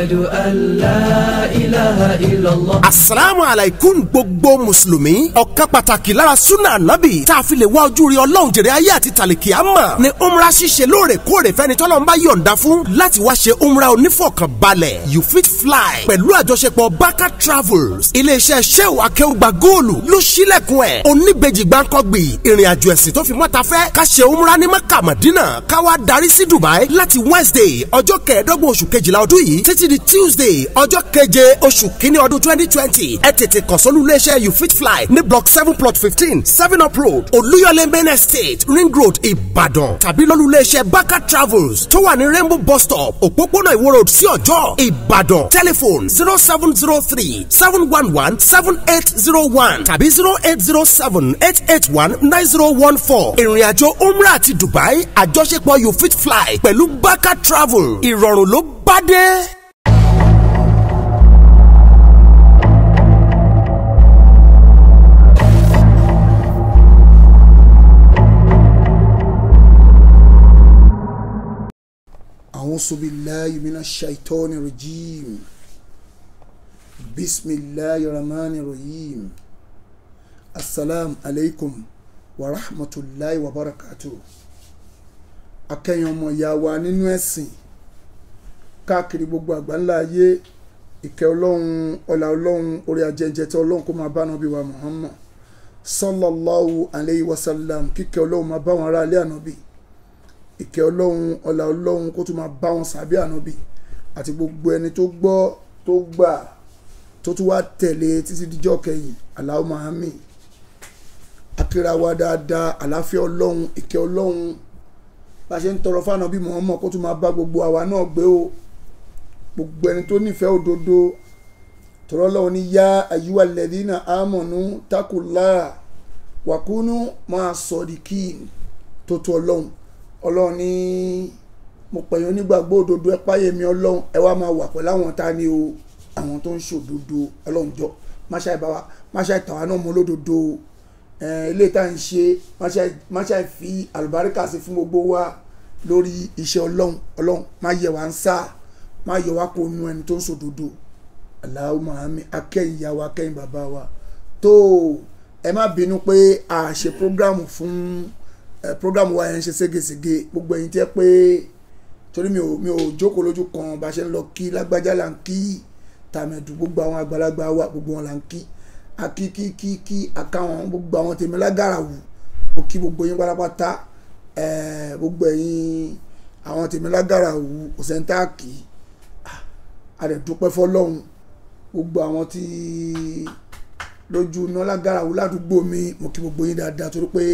ashhadu an la ilaha illallah. asalaamu alaykum gbogbo mùsùlùmí ọ̀kan pàtàkì lára sunna anabi tá a fi lè wá ojú rí ọlọ́run jèrè ayé àti tàlìkì àmà ni umra ṣíṣe lóòrèkóòrè fẹ́ni tọ́lọ́run bá yọ̀ǹda fún láti wá ṣe umra onífọ̀kànbalẹ̀ you fit fly pẹ̀lú àjọṣepọ̀ baka travels iléeṣẹ́ sheu akẹ́wùgbà góòlù ló ṣílẹ̀kùn ẹ̀ oníbejì gbáǹkọ́gbì ìrìn àjò ẹ̀sìn tó fi mọ́ta fẹ́ ká ṣe umra ní maka madina ká wá darí sí dubai láti wednesday ọjọ́ kẹẹ̀ẹ́dọ́gbọ̀n oṣù kejìlá ọdún yìí títí di tuesday ọjọ́ keje oṣù kínní ọdún twenty twenty ẹ tètè kàn sólú iléeṣẹ́ you fit fly ní block seven plot fifteen seven up road olúyọlé main estate ring road ìbàdàn tàbí lólú iléeṣẹ́ baka travels tó wà ní rainbow bus stop òpópónà ìwó road sí ọjọ́ ìbàdàn telephone zero seven zero three seven one one seven eight zero one tàbí zero eight zero seven eight eight one nine zero one four ìrìnàjò umrah àti dubai àjọṣepọ̀ you fit fly pẹ̀lú baka travel ìrọ̀rùn ló bá dé. أعوذ بالله من الشيطان الرجيم بسم الله الرحمن الرحيم السلام عليكم ورحمة الله وبركاته akẹ́yìn ọmọ ìyá wa nínú ẹ̀sìn káàkiri gbogbo àgbáńlá ayé ìkẹ́ ọlọ́run ọlá ọlọ́run orí ajẹ́jẹ́ tí ọlọ́run kó máa bá nàbí wa Muhammad sallallahu alayhi wa sallam kíkẹ́ ọlọ́run máa bá wọn ará ilé ànábì ìkẹ́ ọlọ́run ọlá ọlọ́run kó tún máa bá wọn sàbí ànábì àti gbogbo ẹni tó gbọ́ tó gbà tó tún wá tẹ̀lé títí díjọ́ kẹyìn Allahumma àmín akíra wa dáadáa àláfíà ọlọ́run ìkẹ́ ọlọ́run bá a ṣe ń tọrọ fáànà bí Muhammad kó tún máa bá gbogbo àwa náà gbé o gbogbo ẹni tó nífẹ̀ẹ́ òdodo tọrọ lọ́wọ́ ní yá àyíwá lẹ́dínà àmọ̀nù takùlá wàkúnú máa sọ̀dìkì tó tó ọlọ́run ọlọ́run ní mo pẹ̀yìn onígbàgbọ́ òdodo ẹ páyé mi ọlọ́run ẹ wá máa wà pẹ̀lú àwọn tá a ní o àwọn tó ń ṣòdodo ọlọ́run jọ máṣá ìbáwa máṣá ìtàwa náà mọ́ lódodo ilé tá à ń ṣe máṣá ìfi àlùbáríkà sí fún gbogbo wa lórí iṣẹ́ ọlọ́run ọlọ́run má yẹ wá ń sá má yọ wá kó nu ẹni tó ń ṣòdodo Allahumma àmín akẹ́yìn ìyá wa akẹ́yìn bàbá wa tó ẹ má bínú pé a ṣe prógrámù fún ẹ program wa yẹn ń ṣe ségesège gbogbo ẹ̀yin tẹ́ pé torí mi ò mi ò jókòó lójú kan bá ṣe ń lọ kí lágbájá là ń kí tàmẹ̀dù gbogbo àwọn àgbàlagbà wa gbogbo wọn là ń kí akí kí kí kí akáwọn gbogbo àwọn tèmi lágàrà wù mo kí gbogbo yín pátápátá ẹ gbogbo ẹ̀yin àwọn tèmi lágàrà wù òsèǹtà kì í àdẹ̀dúpẹ́ fọlọ́hún gbogbo àwọn tí lójú iná lágàrà wù ládùúgbò mi mo kí gbogbo yín dáadáa torí pé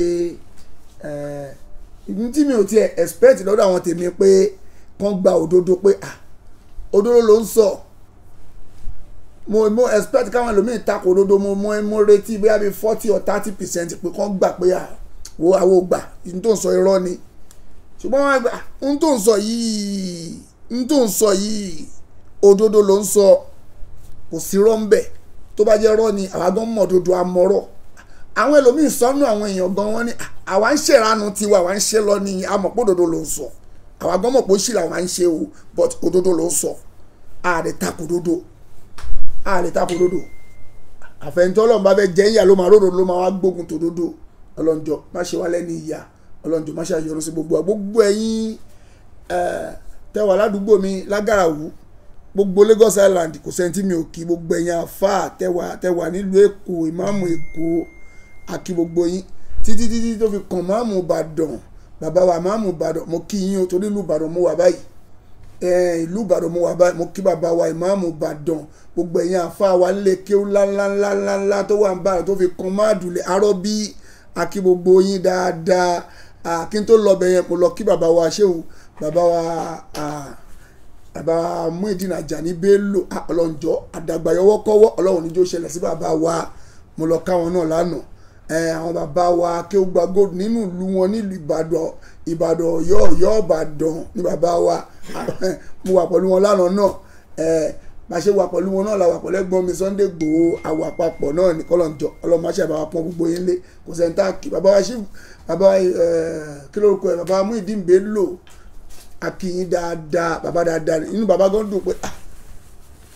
ìdí tí mi ò tiẹ̀ expect lọ́dọ̀ àwọn tèmi pé kán gba òdodo pé ah òdodo ló ń sọ mo mo expect káwọn ẹlòmíì takò òdodo mo mo mo retí bóyá bíi forty or thirty percent pé kán gbà pé ah wo àwọn ògbà n tó ń sọ irọ́ ni ṣùgbọ́n wọn gbà n tó ń sọ yìí n tó ń sọ yìí òdodo ló ń sọ kò sí rọ́ ń bẹ̀ tó bá jẹ́ rọ́ ni àwa gan mọ̀ òdodo amọ̀rọ̀ àwọn ẹlòmíín sọnù àwọn èèyàn gan wọn ni àwa ń ṣèrànù tiwa àwa ń ṣe lọ ní àmọ́ pé òdodo ló ń sọ àwa gan mọ̀ pé ó ṣì làwọn ń ṣe o but òdodo ló ń sọ ààrẹ takò òdodo ààrẹ takò òdodo àfẹnjọ́ ọlọ́run bá fẹ́ jẹ́ ìyá ló máa ròdò ló máa wá gbógun tòdodo ọlọ́njọ́ má ṣe wá lẹ́ni ìyá ọlọ́njọ́ má ṣe àyọrọ sí gbogbo gbogbo ẹ̀yin tẹwà ládùúgbò mi lágàràwù gbogbo Lagos Island kò sẹ́ni tí mi ò kí gbogbo ẹ̀yin àfáà tẹwà tẹwà nílùú Èkó ìmáàmù Èkó àkí gbogbo yín títí títí tó fi kàn máàmù ìbàdàn bàbá wa máàmù ìbàdàn mo kí yín o torí ìlú ìbàdàn mo wà báyìí ìlú ìbàdàn mo wà báyìí mo kí bàbá wa ìmáàmù ìbàdàn gbogbo ẹ̀yin àfa wa nílé kéwú ńláńláńláńlá tó wà ń bàdàn tó fi kàn máàdùlẹ̀ arọ́ bí àkí gbogbo yín dáadáa kí n tó lọ bẹ̀ yẹn mo lọ kí bàbá wa ṣéwù bàbá wa bàbá Muideen Ajani Bello ọlọ́njọ́ àdàgbàyọwọ́kọ́wọ́ ọlọ́run níjó ṣẹlẹ̀ sí bàbá wa mo lọ káwọn náà lánàá àwọn bàbá wa kéwùgbà gold nínú ìlú wọn nílùú ìbàdàn ìbàdàn ọ̀yọ́ ọ̀yọ́ ìbàdàn ní bàbá wa mo wà pẹ̀lú wọn lánàá náà bá a ṣe wà pẹ̀lú wọn náà la wà pẹ̀lú ẹ̀gbọ́n mi Sunday Igboho àwà papọ̀ náà ní kọ́lọ́njọ ọlọ́mọṣẹ́ bàbá pọ́n gbogbo yín lé kò sẹ́ńtà kí bàbá wa ṣì bàbá kí lórúkọ ẹ̀ bàbá Muideen Bello akínyìn dáadáa bàbá dáadáa inú bàbá gan dùn pé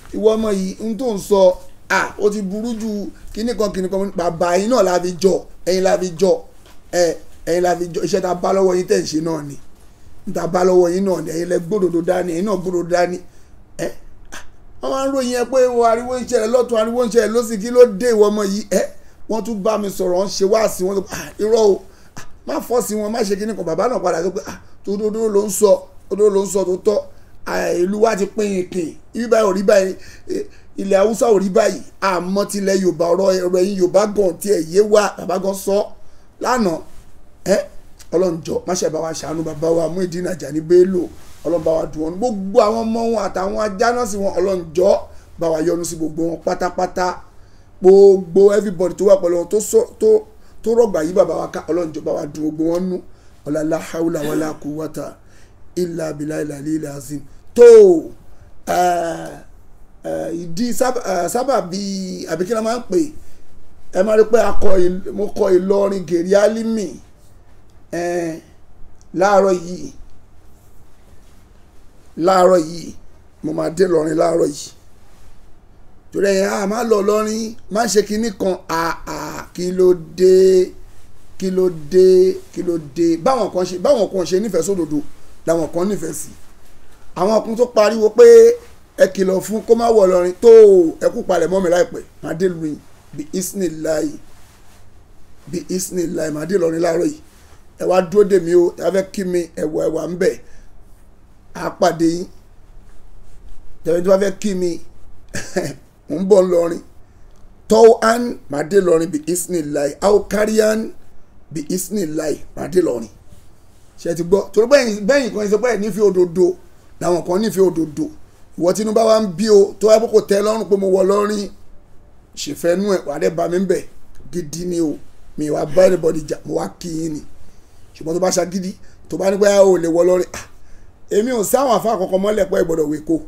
ìwọ ọmọ yìí n tó ń sọ à ó ti burú ju kíní kan kíní kan bàbá yín náà la fi jọ ẹ̀yin la fi jọ ẹ ẹ̀yin la fi jọ iṣẹ́ ta bá lọ́wọ́ yín tẹ̀ ń ṣe náà ni n ta bá lọ́wọ́ yín náà ni ẹ̀yin lẹ gbódòdó dání ẹ̀yin náà gbódòdó dání ẹ wọ́n máa ń ròyìn ẹ pé wo ariwo ń ṣẹlẹ̀ lọ́tún ariwo ń ṣẹlẹ̀ lọ́sì kí ló dé ìwọ ọmọ yìí ẹ wọ́n tún bá mi sọ̀rọ̀ wọ́n ṣe wá sí wọn irọ́ o má fọ́ sí wọn má ṣe kíní kan bàbá náà padà sọ pé tòdodo ló ń sọ tòdodo ló ń sọ tó tọ́ ìlú wa ti pín in kìn ibi báyìí ò rí báyìí ilẹ̀ haúsá ò rí báyìí àmọ́ tilẹ̀ yorùbá ọ̀rọ̀ ẹ̀rọ ẹ̀yìn yorùbá gan tiẹ̀ yé wa bàbá gan sọ lánàá ẹ ọlọ́njọ́ má ṣe bá wa ṣàánú bàbá wa Muyideen Ajani Bello ọlọ́run bá wa dùn wọn gbogbo àwọn ọmọ wọn àtàwọn ajá náà sí wọn ọlọ́njọ́ bá wa yọ́nú sí gbogbo wọn pátápátá gbogbo everybody tó wà pẹ̀lú wọn tó rọ̀gbà yí bàbá wa ká ọlọ́njọ́ bá wa dùn gbogbo wọn nú ọ̀làlá haúlà wàlá quwwata illa billahi al-aliyyil azim tó ìdí sábà bíi àbíkínà máa ń pè ẹ máa rí pé mo kọ Ìlọrin gèrè álímì láàárọ̀ yìí láàárọ̀ yìí mo máa dé lọrin láàárọ̀ yìí torí ẹ̀yìn a máa lọ lọrin má ṣe kinní kan àà kí ló dé kí ló dé kí ló dé báwọn kan ṣe báwọn kan ṣe nífẹ̀ẹ́ sódodo làwọn kan nífẹ̀ẹ́ sí àwọn kan tó pariwo pé ẹ kìlọ̀ fún kó má wọ̀ lọrin tó ẹ kú palẹ̀ mọ́ mi láìpẹ́ máa dé lu yìí bí isnillahi bí isnillahi máa dé lọrin láàárọ̀ yìí ẹ wá dúró dè mí o ẹ fẹ́ kí mi ẹ̀wọ̀ ẹ̀wà ń bẹ̀ á pàdé yín tẹ̀wé tí wọ́n fẹ́ kí mi ń bọ̀ lọrin tọ́wọ́ án máa dé lọrin bí isnillahi aukarian bí isnillahi máa dé lọrin ṣe ti gbọ́ torí bẹ́yìn bẹ́yìn kan ṣe pé ẹ̀ nífẹ̀ẹ́ òdodo làwọn kan nífẹ̀ẹ́ òdodo ìwọ tí inú bá wá ń bí o tó wáyé kó tẹ́ lọ́rùn pé mo wọ lọ́rin ṣèfẹ́nu ẹ̀ wà dé bá mi ń bẹ̀ gidi ni o mi wá bá anybody jà mo wá kí yín ni ṣùgbọ́n tó bá ṣagídí tó bá ní pé o lè wọ lọ́rin èmi ò sáwọn afá àkọ́kọ́ mọ́lẹ̀ pé ìgbọ́dọ̀ wé kó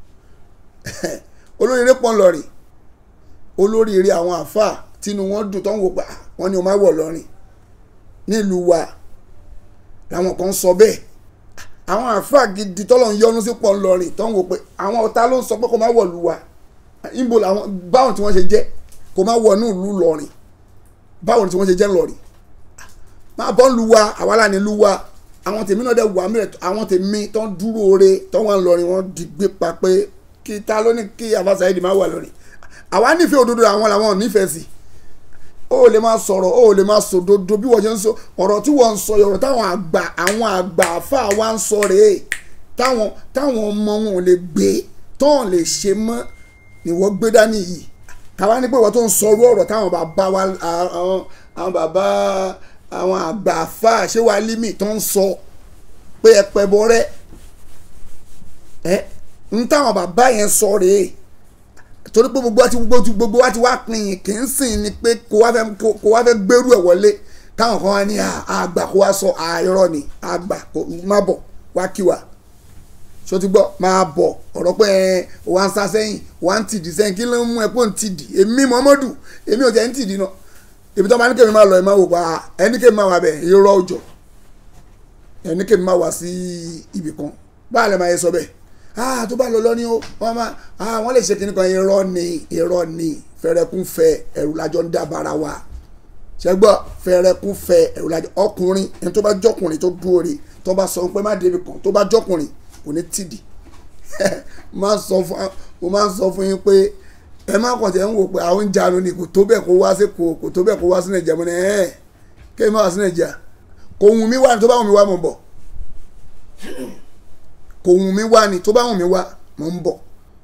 olóríire pọ̀ lọ́rin olóríire àwọn afá tínú wọn dùn tó ń wò pa wọn ni o máa wọ̀ lọ́rin nílùú wa làwọn kan sọ bẹ́ẹ̀ àwọn àáfàá gidi tọ́lọ̀ ń yọnu sí pọ̀ ńlọrin tó ń wò pé àwọn ọ̀tá ló ń sọ pé kó má wọ̀lú wa níbo làwọn báwọn tí wọ́n ṣe jẹ́ kó má wọ̀ ní ìlú lọ́rin báwọn tí wọ́n ṣe jẹ́ ńlọrin máa bọ́ ń lu wa àwa là ní lu wa àwọn tèmi náà dẹ̀ wà mìíràn àwọn tèmi tó ń dúró ore tó wà ńlọrin wọ́n di gbé pa pé kí ta ló ní kí àfàṣà yìí má wà lọ́rin àwa nífẹ̀ẹ́ òdodo àwọn làwọn ò nífẹ̀ẹ́ sí ó lè máa sọ̀rọ̀ ó lè máa sòdodo bí wọ́n ṣe ń sọ ọ̀rọ̀ tí wọ́n ń sọ ọ̀rọ̀ táwọn àgbà àwọn àgbà àfa wa ń sọ rèé táwọn táwọn ọmọ wọn ò lè gbé tán lè ṣe mọ́ ni wọ́n gbé dání yìí káwá ní pé wọ́n tó ń sọ orú ọ̀rọ̀ táwọn bàbá wa àwọn àwọn bàbá àwọn àgbà àfa ṣé wàá límì tó ń sọ pé ẹ pẹ́ bọ́ rẹ́ ẹ ń táwọn bàbá yẹn sọ rèé torí pé gbogbo wa ti gbogbo gbogbo wa ti wá pin yìí kì í sìn ni pé kó wá fẹ́ kó wá fẹ́ gbérú ẹ̀ wọlé táwọn kan wá ní àgbà kó wá sọ àìrọ̀ ni àgbà kó má bọ̀ wá kí wa ṣó ti gbọ́ máa bọ̀ ọ̀rọ̀ pé ẹ wá ń sá sẹ́yìn wá ń tìdí sẹ́yìn kí ló ń mú ẹ pé ń tìdí èmi Muhammadu èmi ò jẹ́ ń tìdí náà ibi tó máa ní kémi máa lọ ẹ máa wò pa ẹni kémi máa wà bẹ̀ irọ́ òjò ẹni kémi máa wà sí ibì kan báà lè máa yẹ sọ bẹ́ẹ̀ ah tó bá lọ lọ ní o wọn máa ah wọn lè ṣe kíní kan irọ́ ni irọ́ ni fẹrẹkún fẹ ẹrù lájọ ń dábàrà wa ṣẹgbọ́ fẹrẹkún fẹ ẹrù lájọ ọkùnrin ẹni tó bá jọkùnrin tó dúró re tó bá sọ pé má débi kan tó bá jọkùnrin kò ní tìdí mo máa ń sọ fún yín pé ẹ má kàn tẹ́ ń wò pé àwọn ń janu ni kò tó bẹ́ẹ̀ kó wá sí kò kò tó bẹ́ẹ̀ kó wá sí nàìjíríà mo ní ẹ̀ kí ẹ má wá sí nàìjíríà kò wù mí wá ní tó bá wù mí wá mo bọ̀ kò wù mí wá ni tó bá wù mí wá mo ń bọ̀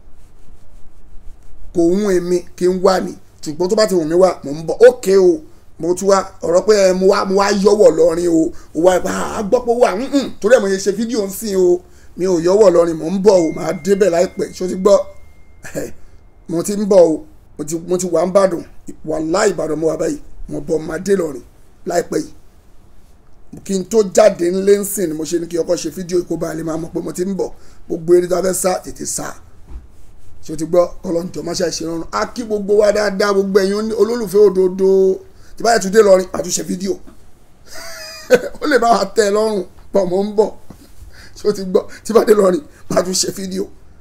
kò wù èmi kí n wá ni ṣùgbọ́n tó bá ti wù mí wá mo ń bọ̀ ókè o mo tún wá ọ̀rọ̀ pé mo wá mo wá yọ̀wọ̀ lọ́rin o ò wá a gbọ́ pé wà torí ẹ̀ mo yẹ ṣe fídíò ń sìn o mi ò yọ̀wọ̀ lọ́rin mo ń bọ̀ o màá débẹ̀ láìpẹ́ ṣó ti gbọ́ mo ti ń bọ̀ o mo ti wà ń bàdàn wàláhì Ìbàdàn mo wà báyìí mo bọ̀ máa dé lọ́rin láìpẹ́ yìí kí n tó jáde ńlé ń sìn ni mo ṣe ní kí ọkọ ṣe fídíò ìkó ba lè máa mọ̀ pé mo ti ń bọ̀ gbogbo eré tó a fẹ́ sá tètè sá ṣé o ti gbọ́ ọlọ́njọ́ má ṣe àìṣe rọrùn á kí gbogbo wa dáadáa gbogbo ẹ̀yin olólùfẹ́ òdodo tí báyìí tún dé lọrin àtúnṣe fídíò ó lè bá wa tẹ́ ẹ lọ́rùn pọ̀ mọ́ ń bọ̀ ṣé o ti gbọ́ tí bá dé lọrin má tún ṣe fídíò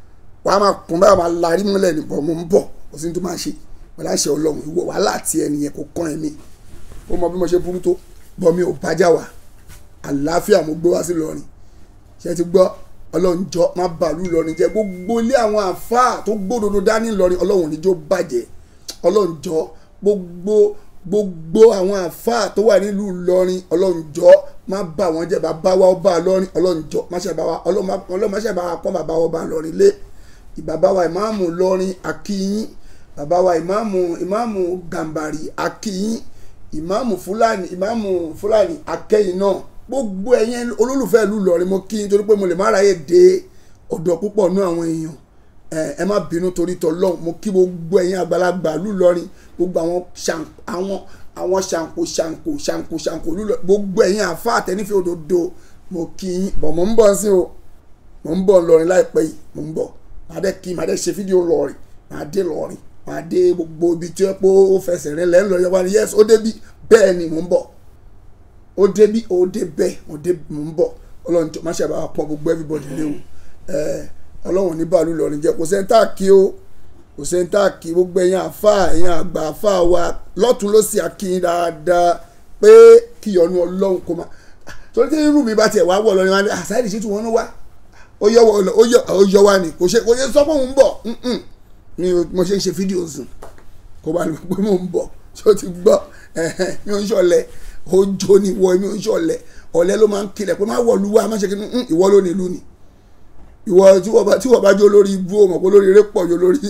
wàá máa kún báyà máa larí mọ́lẹ̀ ní bọ̀ mo ń bọ̀ kò sí ní tó máa ṣe pẹ̀lú àṣẹ ọlọ́run ìwọ wàhálà àti ẹnìyẹn kò kàn ẹ̀mí ó mọ bí mo ṣe burú tó bọ́ mi ò bájà wá àlàáfíà mo gbé wá sí lọrin ṣe ti gbọ́ ọlọ́run jọ má bàálù lọrin jẹ́ gbogbo ilé àwọn àfáà tó gbódodo dání lọrin ọlọ́run níjó bàjẹ́ ọlọ́run jọ gbogbo gbogbo àwọn àfáà tó wà nílùú lọrin ọlọ́run jọ má bà wọ́n jẹ́ bàbá wa ọba lọrin ọlọ́run jọ má ṣe bá wa ọlọ́run má ṣe bá wa pọ́n bàbá wa ọba lọrin lé ìbàbá wa ìmáàmù lọrin akíyín bàbá wa ìmáàmù ìmáàmù gàmbàrí akíyín ìmáàmù fúlàní ìmáàmù fúlàní akẹ́yìn náà gbogbo ẹ̀yin olólùfẹ́ ìlú Ìlọrin mo kí n torí pé mo lè má ráyè dé ọ̀dọ̀ púpọ̀ nú àwọn èèyàn ẹ má bínú torí tọlọ́hún mo kí gbogbo ẹ̀yin àgbàlagbà ìlú Ìlọrin gbogbo àwọn àwọn àwọn ṣàǹkó ṣàǹkó ṣàǹkó ṣàǹkó ìlú Ìlọrin gbogbo ẹ̀yin àfa àtẹnífẹ́ òdodo mo kí yín bọ̀ mo ń bọ̀ sí o mo ń bọ̀ Ìlọrin láìpẹ́ yìí mo ń bọ̀ màá dẹ́ kí màá dẹ́ ṣe fídíò Ìlọrin màá dé Ìlọrin màá dé gbogbo ibi tí ó pé ó fẹsẹ̀ rìn lẹ́nu lọ́yọ́ wa ni yẹ́sì ó débi bẹ́ẹ̀ ni mo ń bọ̀ ó débi ó dé bẹ́ẹ̀ ó dé mò ń bọ̀ ọlọ́run tó má ṣe àbá pọ̀ gbogbo everybody léwu ọlọ́run ní bàálù lọ́rin jẹ́ kò sẹ́ńtà kí ó kò sẹ́ńtà kí gbogbo ẹ̀yin àfa ẹ̀yin àgbà àfa wa lọ́tún ló sì àkíyín dáadáa pé kí ìyọnu ọlọ́run kò má torí tí irú mi bá tiẹ̀ wá wọ̀ lọ́rin wa ni àṣàyèdè sí tí wọ́n wá ó yọ wá ni kò ṣe kò ṣe sọ pé òun bọ̀ mi mo ṣe ń ṣe fídíò sùn kò bá lè pé mo ń bọ̀ ṣé o ti gbọ́ mi ò ń ṣọ̀lẹ ojo ni wọ mi ò ń ṣọ̀lẹ ọ̀lẹ ló máa ń kilẹ̀ pé má wọ̀ lu wa má ṣe kí ni ìwọ ló nílùú ni ìwọ tí wọ́n bá tí wọ́n bá jó lórí ibú o mọ̀ pé olórí eré pọ̀ jù lórí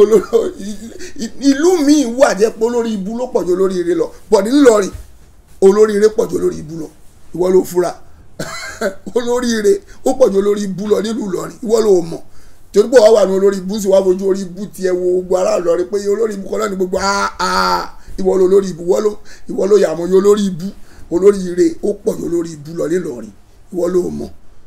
ìlú míì wà jẹ́ pé olórí ibú ló pọ̀ jù olórí eré lọ bọ̀ nílọrin olórí eré pọ̀ jù olórí ibú lọ ìwọ ló fura olórí eré ó pọ̀ jù olórí ibú lọ nílùú Ìlọrin ìwọ ló mọ̀ torí pé wàá wà ní olórí ibú sí wàá fojú orí ibú tiẹ̀ wo gbogbo ará Ìlọrin pé olórí ibú kọ́lá ní gbogbo àà ìwọ ló lórí ibú ìwọ ló yàmọ̀ yóò lórí ibú olórí ire ó pọ̀ yóò lórí ibú lọ nílọrin ìwọ ló mọ̀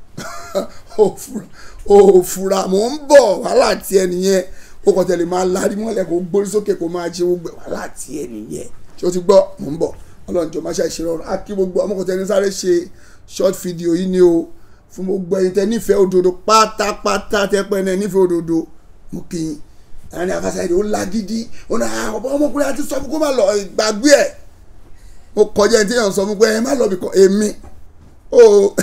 ó fura mò ń bọ̀ wàhálà tiẹ̀ nìyẹn ó kàn tẹ̀lé máa larí mọ́lẹ̀ kó gbórí sókè kó máa ṣe gbogbo wàhálà tiẹ̀ nìyẹn ṣé o ti gbọ́ mò ń bọ̀ ọlọ́run jọ máa ṣe àṣírí ọ̀rọ̀ á kí gbogbo ọmọkùnrin tẹni sáré ṣe short video yìí ni o fún gbogbo ẹ̀yin tẹ nífẹ̀ẹ́ òdodo pátápátá tẹ pẹ́ náà nífẹ̀ẹ́ òdodo mo kì í ẹni afásáyédè ó lágídí ó náà ọmọkùnrin àti sọ fún kó má lọ gbàgbé ẹ̀ mo kọjá ẹni tí yàn sọ fún pé ẹ má lọ bìkan èmi ó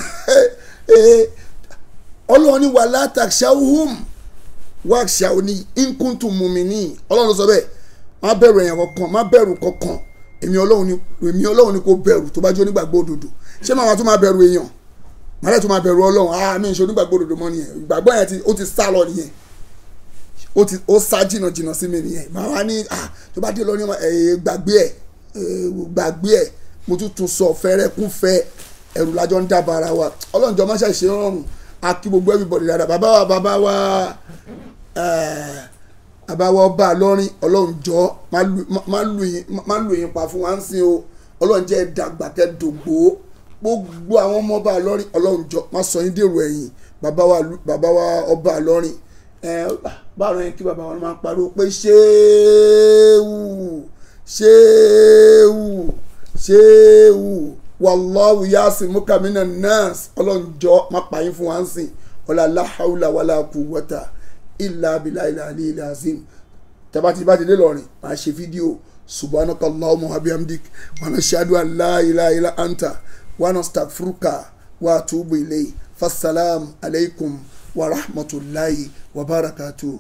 ọlọ́run ní wà látàkṣáhùm wà ṣàwọnì nkúntù mùmíní ọlọ́run sọ bẹ́ẹ̀ má bẹ̀rù èèyàn kankan má bẹ̀rù kankan èmi ọlọ́run ni èmi ọlọ́run ni kò bẹ̀rù tó bá jẹ́ onígbàgbọ́ òdodo ṣé màá tún máa bẹ̀rù èèyàn màá tún máa bẹ̀rù ọlọ́run ah mi ń ṣe onígbàgbọ́ òdodo mọ́ nìyẹn ìgbàgbọ́ yẹn ó ti sá lọ nìyẹn ó ti ó sá jìnnà jìnnà sí mi nìyẹn màá wá ní ah tó bá dé lọ ní gbàgbé ẹ̀ gbàgbé ẹ̀ mo tún tún sọ fẹ́rẹ́ kún fẹ́ ẹ̀rù lájọ́ ń dábàá ara wa ọlọ́run jọ má ṣe ṣe rọrùn a kí gbogbo everybody dáadáa bàbá wa bàbá wa bàbá wa ọba lọ́rin ọlọ́run jọ má lù yín pa fún wa ń sin o ọlọ́run jẹ́ dàgbà kẹ́ dògbò gbogbo àwọn ọmọ ọba lọ́rin ọlọ́run jọ má sọ yín dèrò ẹ̀yìn bàbá wa bàbá wa ọba lọ́rin báwo yẹn kí bàbá wa máa pariwo pé ṣéwù ṣéwù ṣéwù wàlláhu yaasi mukamina nas ọlọ́njọ́ má pààyàn fún wa ń sìn ọ̀là aláhàúlà wàlà quwwata ìlà abilà ìlà àlẹ́ ìlà azim tabati bá ti dé lọ́rin máa ṣe fídíò subhanaka allahumma wa bihamdik wa nashhadu an la ilaha illa anta wa nastaghfiruka wa atubu ilayk fasalam alaykum wa rahmatulahi wa barakatuh.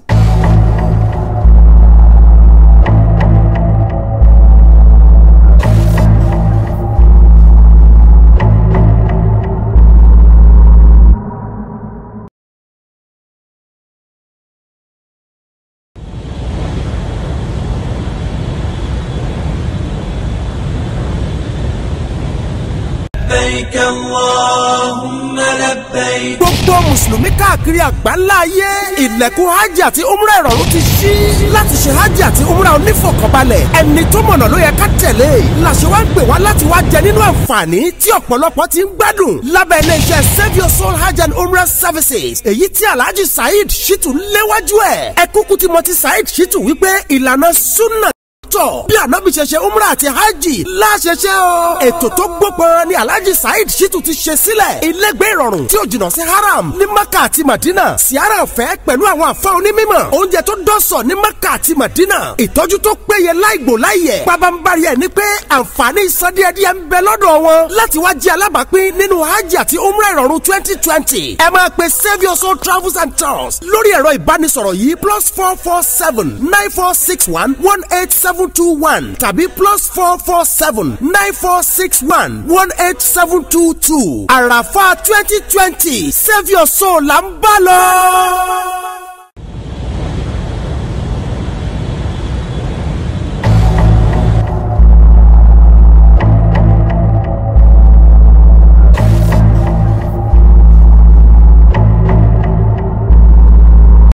لبيك اللهم لبيك gbogbo mùsùlùmí káàkiri àgbáńlá ayé ilẹ̀kùn hajj àti umrah ìrọ̀rùn ti ṣí láti ṣe hajj àti umrah onífọ̀kànbalẹ̀ ẹni tó mọ̀nà ló yẹ ká tẹ̀lé làṣẹ wá ń gbè wá láti wá jẹ nínú àǹfààní tí ọ̀pọ̀lọpọ̀ ti ń gbádùn lábẹ́ iléeṣẹ́ save your soul hajj and umrah services èyí tí alhaji saheed shittu léwájú ẹ̀ ẹ kúkú tí mo ti saheed shittu wípé ìlànà sunna lọ́tọ̀ bí ànábì ṣe ṣe umrah àti hajj láṣẹṣẹ o. ètò tó gbópọn ni alhaji saheed shitu ti ṣe sílẹ̀ ilégbé ìrọ̀rùn tí ó jìnnà sí haram ní maka àti madina siara ọ̀fẹ́ pẹ̀lú àwọn àfa onímọ̀ oúnjẹ tó dọ́sọ̀ ní maka àti madina ìtọ́jú tó péye láìgbò láìyẹ̀ pabambari ẹ̀ ni pé àǹfààní ìsọdíẹ̀díẹ̀ ń bẹ lọ́dọ̀ wọn láti wá jẹ́ alábàápín nínú hajj àti umrah ìrọ̀rùn twenty twenty ẹ máa pe saviour soul travels and tours lórí ẹ̀rọ ìbánisọ̀rọ̀ yìí plus four four seven nine four six one one eight seven two one tàbí plus four four seven nine four six one one eight seven two two àràfà twenty twenty saviour soul là ń bá lọ.